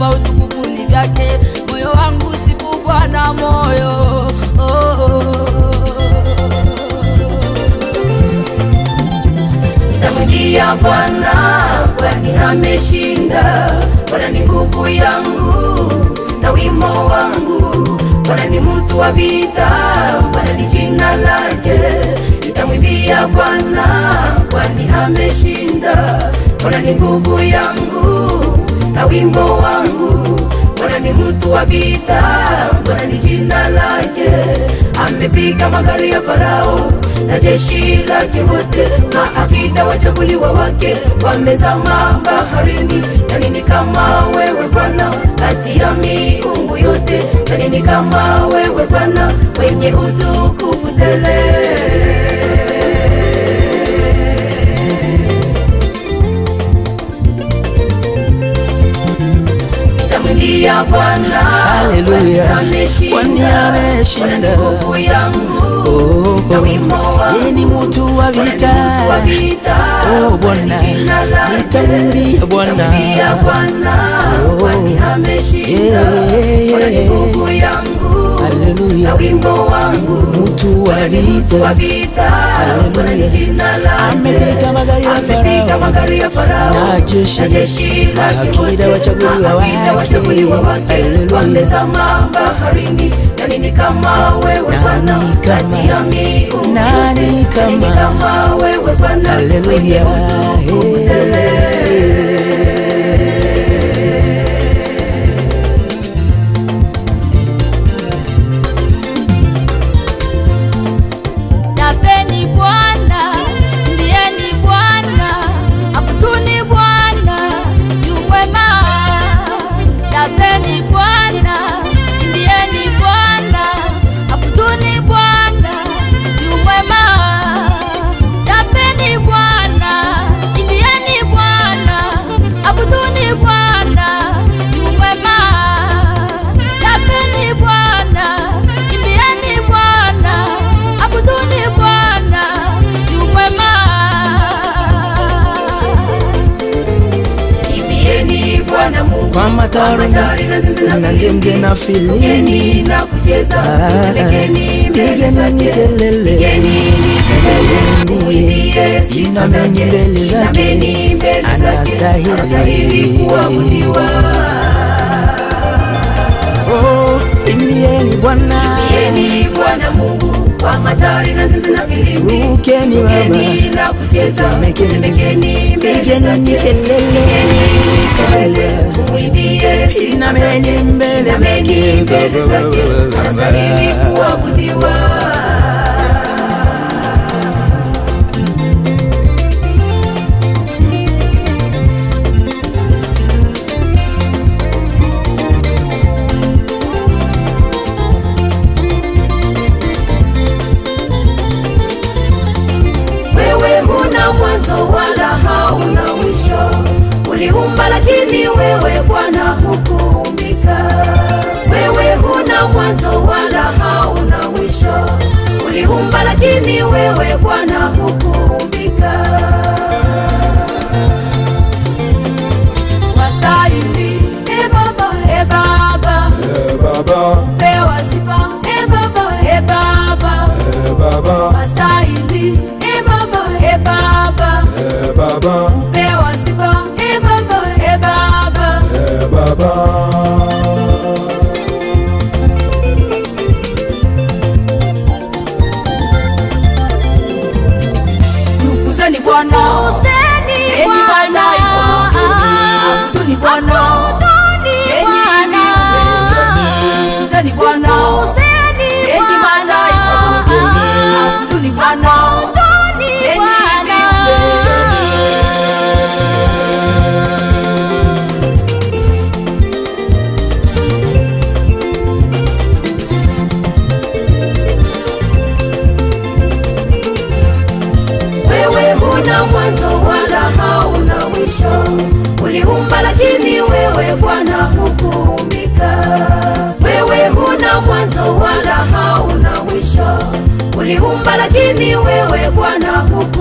sifa utukufu ni vyake. Moyo wangu sifu Bwana, moyo oh, oh. Nitamwimbia Bwana kwani ameshinda. Bwana ni nguvu yangu na wimo wangu. Bwana ni mtu wa vita, Bwana ni jina lake. Nitamwimbia Bwana kwani ameshinda. Bwana ni nguvu yangu na wimbo wangu. Bwana ni mtu wa vita, Bwana ni jina lake. Amepiga magari ya Farao na jeshi lake wote, maakida wachaguliwa wake wamezama baharini. Na nini kama wewe Bwana kati ya miungu yote? Na nini kama wewe Bwana wenye utukufu tele? Nitamwimbia Bwana Haleluya, kwani ameshinda. kwani ameshinda. Bwana ni nguvu yangu Oh, na wimbo wangu. yeye ni mtu wa Bwana ni vita. mtu wa vita. Oh, Bwana, Ni jina lake. nitamwimbia Bwana. Nitamwimbia Bwana Oh, kwani ameshinda. yeah, Bwana ni nguvu yangu Haleluya. na wimbo wangu. Mtu wa Bwana ni mtu wa vita. vita. Haleluya. Bwana ni jina lake. Amepiga magari ya Amepiga Farao. magari ya Farao Na jeshi. na jeshi lake Maakida wote. wachaguliwa Maakida wake. wachaguliwa wake Haleluya. wamezama baharini. Na nini kama wewe Nani Bwana kama- kati ya miungu nani yote? Na nini kama- kama wewe Bwana Haleluya. mwenye utukufu Hey. tele. Tapeni Bwana, mbieni Bwana, abuduni Bwana, yu mwema. Tapeni Bwana, mbieni Bwana, abuduni Bwana, yu mwema. Tapeni Bwana, mbieni Bwana, abuduni Bwana, yu mwema. Tapeni Bwana, mbieni Bwana, abuduni Bwana, yu mwema. Imbieni Bwana Mungu Kwa matari matari na zinzi na na ndenge na filimbi. Pigeni na kucheza, Ah, pigeni mbele pigeni zake, kelele. pigeni kelele, muimbie sifa Inameni zake, mbele zake. inameni mbele zake, Anastahili. anastahili kuabudiwa. Oh, imbieni Bwana. Imbieni Bwana Mungu kwa matari na zinzi na filimbi, Rukeni Baba. pigeni na kucheza, Temekeni. temekeni mbele Pigeni zake, kelele. pigeni kelele, muimbie sifa Inameni zake, mbele inameni zake. mbele zake, anastahili kuabudiwa. Wewe huna mwanzo wala hauna mwisho, uliumba lakini wewe Bwana hukuumbika. Wewe huna mwanzo wala hauna mwisho, uliumba lakini wewe Bwana hukuumbika. Wastahili, e Baba, e Baba, pewa sifa, e Baba, e Baba, wastahili, e Baba, e Baba, pewa sifa, e Baba, e Baba. Tukuzeni Bwana, enyi malaika, abuduni Bwana, enyi viumbe, tukuzeni Bwana, enyi malaika, abuduni Bwana, enyi viumbe. Wewe huna mwanzo wala hauna mwisho, uliumba lakini wewe Bwana hukuumbika. Wewe huna mwanzo wala hauna mwisho, uliumba lakini wewe Bwana hukuumbika.